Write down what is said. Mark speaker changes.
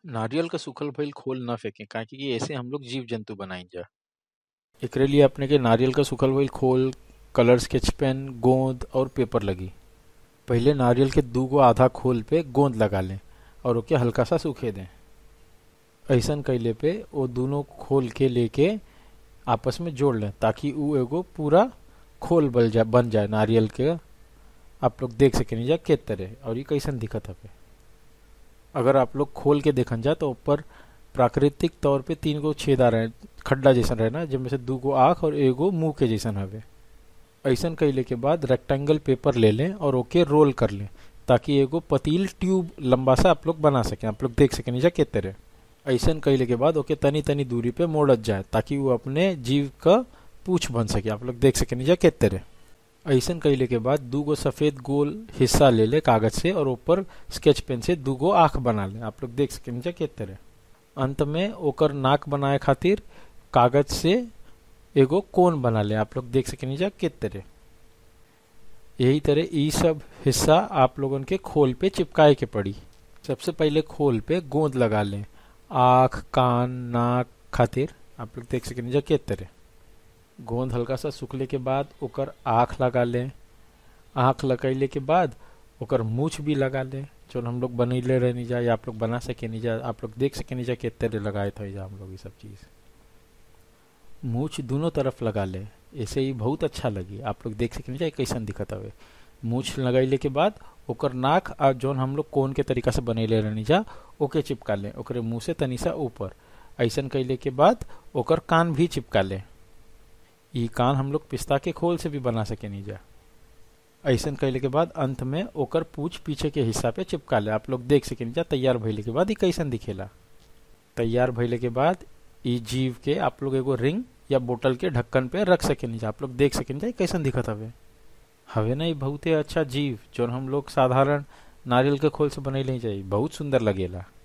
Speaker 1: नारियल क सूखल भइल खोल ना फेके काहे कि ऐसे हम लोग जीव जंतु बनाई जा एकरे लिए अपने के नारियल क सूखल भइल खोल कलर स्केच पेन गोंद और पेपर लगी पहिले नारियल के दू गो आधा खोल पे गोंद लगा लें और ओके हल्का सा सूखे दें ऐसन कैले पे वो दोनों खोल के लेके आपस में जोड़ लें ताकि उ एगो पूरा खोल बन जाए बन जाए नारियल के आप लोग देख सकें जा के तरह और ये कैसन दिखत हवे अगर आप लोग खोल के देखन जा तो ऊपर प्राकृतिक तौर पे तीन गो छेदा रहे खड्डा जैसन रहे ना जिनमें से दू गो आँख और एगो मुंह के जैसन हवे ऐसन कैले के बाद रेक्टेंगल पेपर ले लें और ओके रोल कर लें ताकि एगो पतील ट्यूब लंबा सा आप लोग बना सकें आप लोग देख सकें जा के तरह ऐसन कैले के बाद ओके तनी तनी दूरी पे मोड़त जाए ताकि वो अपने जीव का पूछ बन सके आप लोग देख सकें जा के तरह ऐसन कैले के बाद दू गो सफेद गोल हिस्सा ले ले कागज से और ऊपर स्केच पेन से दू गो आँख बना ले आप लोग देख सकें जा के तरह अंत में ओकर नाक बनाए खातिर कागज से एगो कोन बना ले आप लोग देख सकें जा के तरह यही तरह ई सब हिस्सा आप लोगन के खोल पे चिपकाए के पड़ी सबसे पहले खोल पे गोंद लगा लें आँख कान नाक खातिर आप लोग देख सकें जा के तरह गोंद हल्का सा सूखले के बाद ओकर आँख लगा लें आँख लगैले के बाद ओकर मूछ भी लगा लें जो हम लोग बनैले रहनी जा या आप लोग बना सके नहीं जा आप लोग देख सके नहीं जा के तरह लगाए थे जा हम लोग ये सब चीज़ मूछ दोनों तरफ लगा ले ऐसे ही बहुत अच्छा लगी आप लोग देख सके नहीं जा कैसन दिखत हवे मूछ लगैले के बाद ओकर नाक और जौन हम लोग कोन के तरीका से बनैले रहनी जा ओके चिपका लें ओकरे मुंह से तनी सा ऊपर ऐसन कैले के बाद ओकर कान भी चिपका लें ई कान हम लोग पिस्ता के खोल से भी बना सके नहीं जा ऐसन कैले के बाद अंत में ओकर पूछ पीछे के हिस्सा पे चिपका ले आप लोग देख सके जा तैयार भइले के बाद ई कैसन दिखेला तैयार भइले के बाद ई जीव के आप लोग एगो रिंग या बोतल के ढक्कन पे रख सके नहीं जा आप लोग देख सके जा कैसन दिखत हवे हवे ना ई बहुते अच्छा जीव जो हम लोग साधारण नारियल के खोल से बनैले जाई बहुत सुंदर लगेला